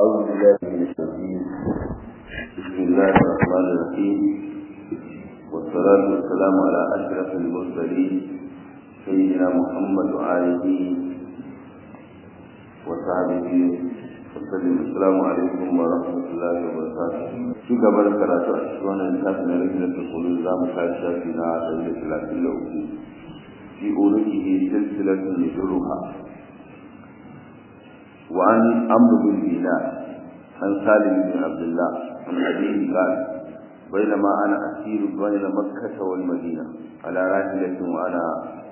أعوذ بالله من الشيطان بسم الله الرحمن الرحيم والصلاة والسلام على أشرف المرسلين سيدنا محمد وآله وصحبه وسلم السلام عليكم ورحمة الله وبركاته في قبل قراءة أشوان الإنسان من رجلة القلوب لا مشاهدة فينا دولة ثلاثين لأوكي في أولئه سلسلة يجرها وعن عمرو بن دينار عن سالم بن عبد الله عن أبيه قال بينما أنا أسير بين مكة والمدينة على راحلة وأنا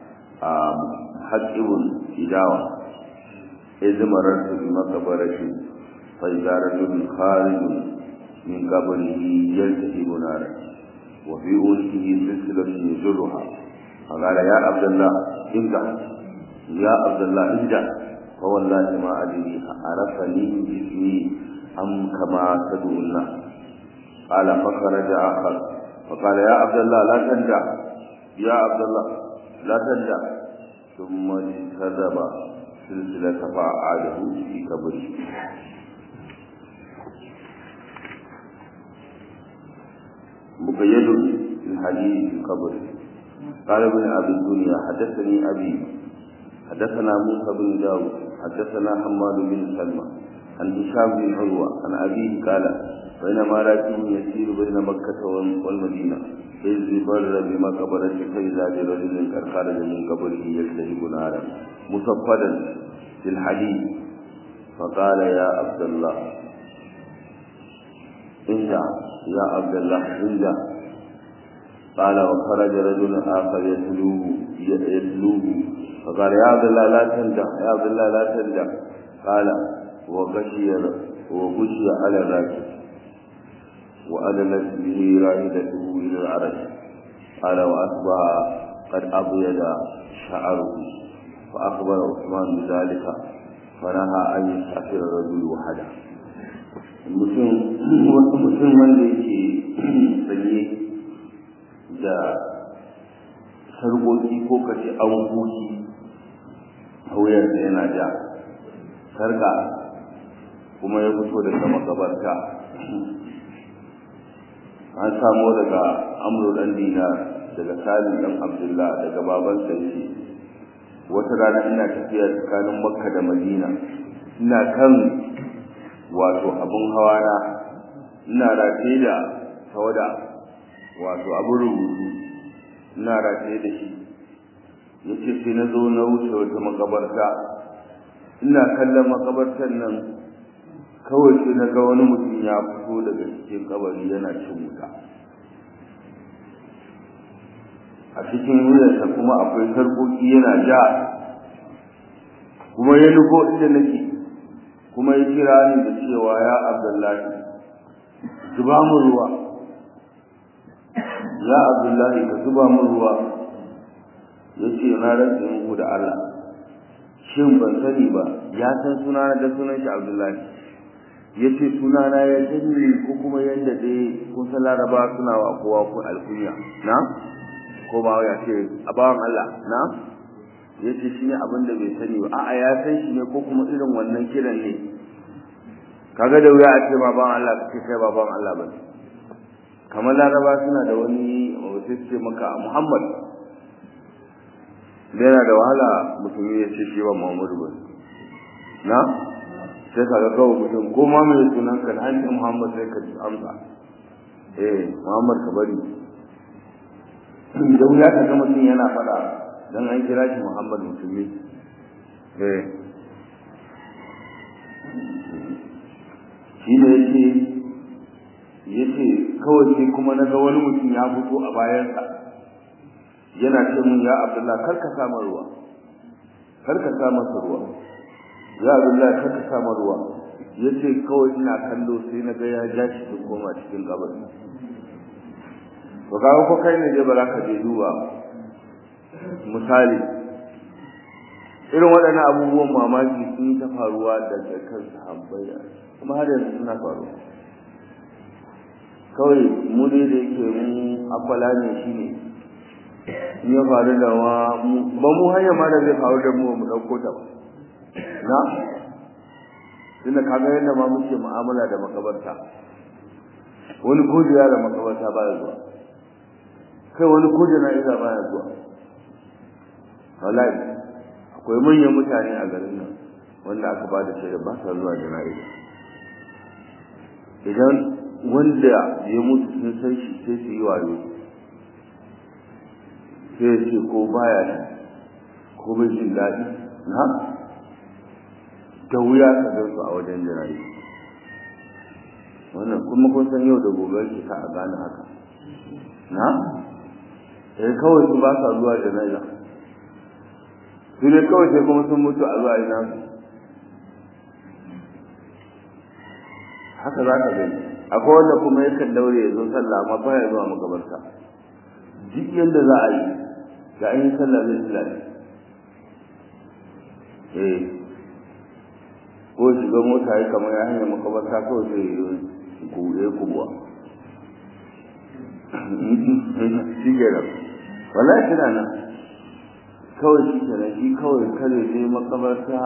محجب إداوة إذ مررت بمقبرة فإذا رجل خارج من قبره يلتهب نارا وفي أنفه سلسلة يجرها فقال يا عبد الله ابدع يا عبد الله ابدع فوالله ما أدري عرفني باسمي أم كما تدعو الناس قال فخرج آخر فقال يا عبد الله لا تندع يا عبد الله لا تندع ثم انكذب سلسلة فأعاده في قبره مقيد في الحديث في قبره قال ابن أبي الدنيا حدثني أبي حدثنا موسى بن داود حدثنا حماد بن سلمى عن هشام بن عروة عن أبيه قال بينما راكب يسير بين مكة والمدينة إذ بر بمقبرة فإذا برجل قد خرج من قبره يلتهب نارا مصفدا في الحديد فقال يا عبد الله انجع يا عبد الله انجع قال وخرج رجل آخر يتلوه يتلوه فقال يا عبد الله لا تندع يا عبد الله لا تندع قال وغشي وغشي على الراكب وأدلت به راحلته إلى العرش قال وأصبح قد أبيض شعره فأخبر عثمان بذلك فنهى أن يسافر الرجل وحده mutum wanda yake sanye da sargoki ko kace an goki a wuyarsa yana ja sarka kuma ya fito daga makabarta an samo daga amru dan dinar daga salim dan abdullah daga babansa yake wata rana ina tafiya tsakanin makka da madina ina kan wato abun hawa na ina rataye da tawada wato abun rubutu ina rataye da shi yace sai na zo na wuce wata makabarta ina kallon makabartar nan kawai sai na ga wani mutum ya fito daga cikin kabari yana cin wuta a cikin wuyarsa kuma akwai sarkoki yana ja kuma ya nufo inda nake kuma ya kira ni da cewa ya abdullahi zuba mu ruwa ya abdullahi ka zuba mu ruwa ya ce na rantse muku da Allah shin ban sani ba ya san sunana da sunan shi abdullahi ya ce sunana ya sani ko kuma yadda dai kun san laraba suna wa kowa ko alkunya na ko ba ya ce a bawan Allah na ya ce shi ne abin da bai sani ba a'a ya san shi ne ko kuma irin wannan kiran ne kaga da wuya a ce ma bawan Allah kake kai ba bawan Allah ba kamar laraba suna da wani sai ce maka Muhammad da yana da wahala musulmi ya ce shi ba Muhammadu ba na sai ka ga kawai mutum ko ma mai sunan ka da hannun Muhammad sai ka ji amsa eh Muhammad ka bari da wuya ka ga mutum yana faɗa dan an kira shi Muhammad musulmi eh shi ne yake yace kawai sai kuma na ga wani mutum ya fito a bayansa yana ce mun ya Abdullah kar ka sa ruwa kar ka sa masa ruwa ya Abdullah kar ka sa ruwa yace kawai ina kallo sai na ga ya ja shi su koma cikin kabari to ga ko kai ne je ba za ka je duba misali irin waɗannan abubuwan mamaki sun yi ta faruwa daga kan sahabbai kuma har yanzu suna faruwa kawai mu dai da yake mu akwala ne shi ne in ya faru da wa ba mu hanya ma da zai faru da mu mu ɗauko ta ba na tunda kaga yadda ma muke mu'amala da makabarta wani ko da makabarta baya zuwa kai wani ko jana'iza baya zuwa wallahi akwai manyan mutane a garin nan wanda aka ba da shaida ba sa zuwa jana'iza idan wanda ya mutu sun san shi sai su yi wayo sai ce ko baya nan ko bai jin daɗi na da wuya ka gan su a wajen jana'iza wannan kuma kun san yau da gobe ke ka a gane haka na sai kawai su ba sa zuwa jana'iza su ne kawai sai kuma sun mutu a zuwa ina su haka za ka gani akwai wanda kuma yakan daure ya zo sallah amma baya zuwa makabarta duk yadda za a yi da an yi sallah zai tsila eh ko shiga mota ya kamar ya hanyar makabarta kawai sai yi kuɗe kubuwa shi ke nan wallahi kina nan kawai shi ke nan shi kawai kare sai makabarta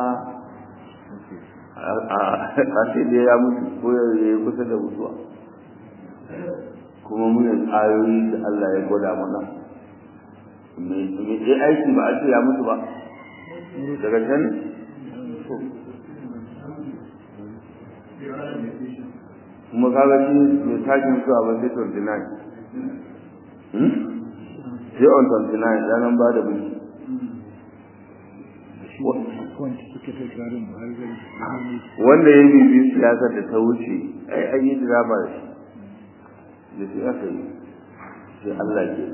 a ce da ya mutu ko ya yi kusa da mutuwa kuma muyan ayoyi da Allah ya gwada mana me je aiki ba a ce ya mutu ba daga can kuma kaga shi mai tashin zuwa ba sai 29 sai on 29 ranar ba da biki wanda ya bibi siyasar da ta wuce ai an yi drama da shi da shi aka yi sai Allah ke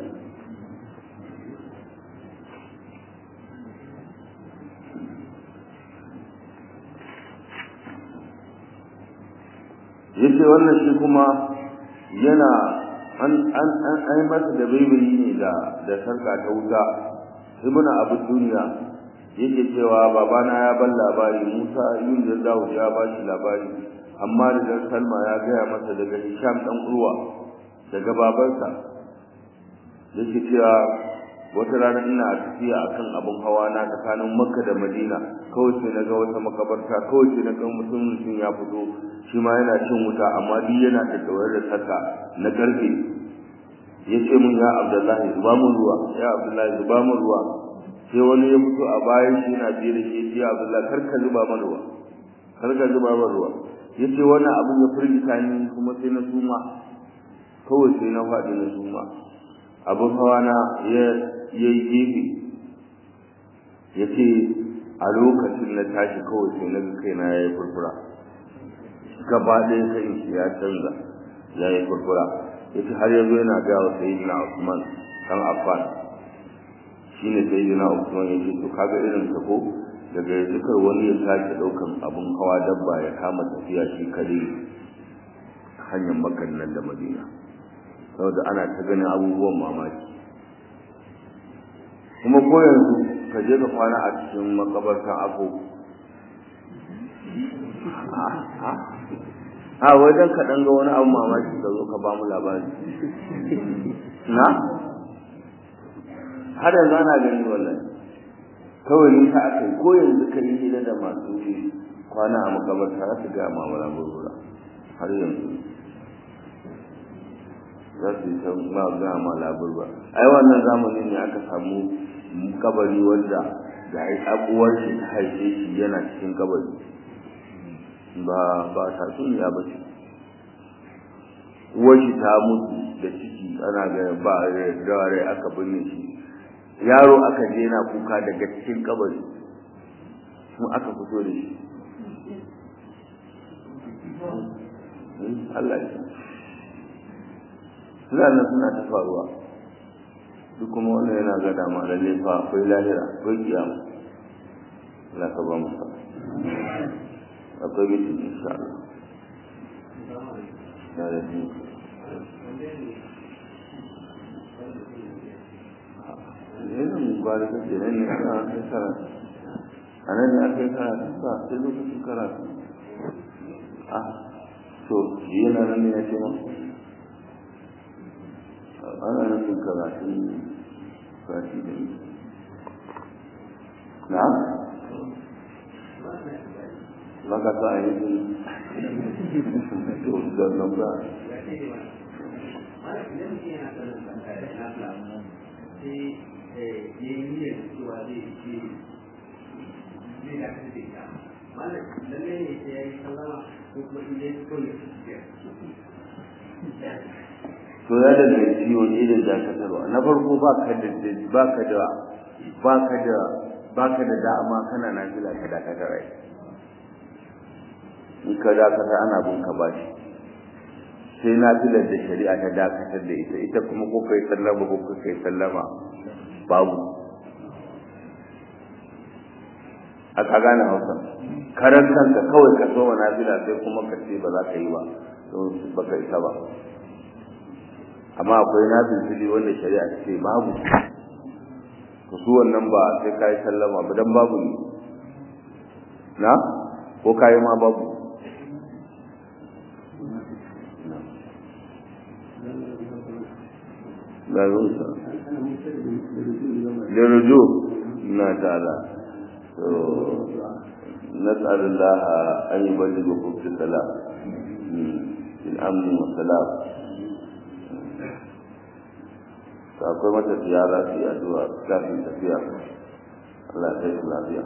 yace wannan shi kuma yana an an an ai masa da baibayi ne da da sarka ta wuta ibnu abu duniya yake cewa babana ya ban labari Musa yin da Dawud ya ba shi labari amma da dan Salma ya gaya masa daga Hisham dan Urwa daga babansa yake cewa wata rana ina tafiya akan abun hawa na tsakanin Makka da Madina kawai sai naga wata makabarta kawai sai naga mutum mutum ya fito shi ma yana cin wuta amma duk yana da dawar da saka na karfe yace mun ya Abdullahi zuba mun ruwa ya Abdullahi zuba mun ruwa sai wani ya fito a bayan shi yana biye da shi ya Abdullahi kar ka zuba mana ruwa kar ka zuba mana ruwa yace wannan abun ya firgita ni kuma sai na suma kawai sai na faɗi na suma abun hawa na ya yayi gefe yace a lokacin na tashi kawai sai na ga kaina yayi furfura gaba ɗaya kai shi ya canza yayi furfura yace har yanzu yana ga wa sayyidina Usman dan Affan shine sayyidina Usman yace to kaga irin ka ko daga yanzu kar wani ya sake daukan abun hawa dabba ya kama tafiya shi kare hanyar makan nan da Madina saboda ana ta ganin abubuwan mamaki kuma ko yanzu ka je ka kwana a cikin makabartan ako a wajen ka ɗan ga wani abu mamaki ka zo ka ba mu labari na har yanzu ana gani wallahi kawai ni ta akai ko yanzu ka yi hira da masu kwana a makabarta za su ga mamala gurgura har yanzu za su yi ta ma ga ma laburba ai wannan zamanin ne aka samu kabari wanda da ai abuwar shi ta haife shi yana cikin kabari ba ba ta tsuniya ba ce uwar shi ta mutu da ciki ana ga ba da rai aka binne shi yaro aka je yana kuka daga cikin kabari sun aka fito da shi Allah ya suna nan suna ta faruwa duk kuma wannan yana ga dama lalle fa akwai lahira akwai kiyama Allah ka ba mu sa akwai mutum insha Allah ya da ni yana mu ba da kake nan ne ana kai karatu a nan ne aka yi karatu ba sai lokacin karatu ah to yana nan ne ya ce ma ana nufin karatun sati da yi na? maka sa a yi to da nan ba to ya danganci wani irin dakatarwa na farko ba ka da ba ka da ba ka da ba ka da dama kana na fila ka dakatar ai in ka dakatar ana bin ka bashi sai na filar da shari'a ta dakatar da ita ita kuma ko kai sallama ko kai sallama babu a ka gane hausa karan kanka kawai ka so wa nafila sai kuma ka ce ba za ka yi ba don ba ka isa ba amma akwai nafil fili wanda shari'a ta ce babu to su wannan ba sai ka yi sallama ba dan babu ne na ko ka yi ma babu ga zuwa da rujo na ta'ala نسأل الله أن يبلغكم في السلام في الأمن والسلام akwai mata ziyara su yi addu'a kafin tafiya Allah ya su lafiya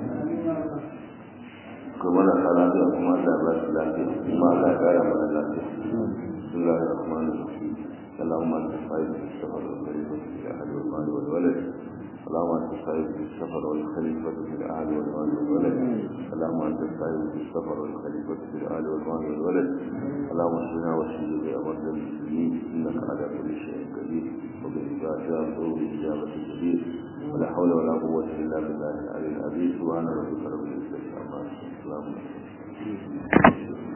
kuma na sa lafiya kuma Allah ya ba su lafiya kuma Allah ya kara mana lafiya Bismillahir Rahmanir Rahim اللهم انت الصائب في السفر والخليفة في الأهل والمال والولد اللهم انت الصائب في السفر والخليفة في الأهل والمال والولد اللهم انت الصائب في السفر والخليفة في الأهل والمال والولد اللهم اشفنا واشفنا يا مرضى المسلمين إنك على كل شيء قدير وبإجابة وبإجابة جديد ولا حول ولا قوة إلا بالله العلي العظيم سبحان ربك رب العزة عما يصفون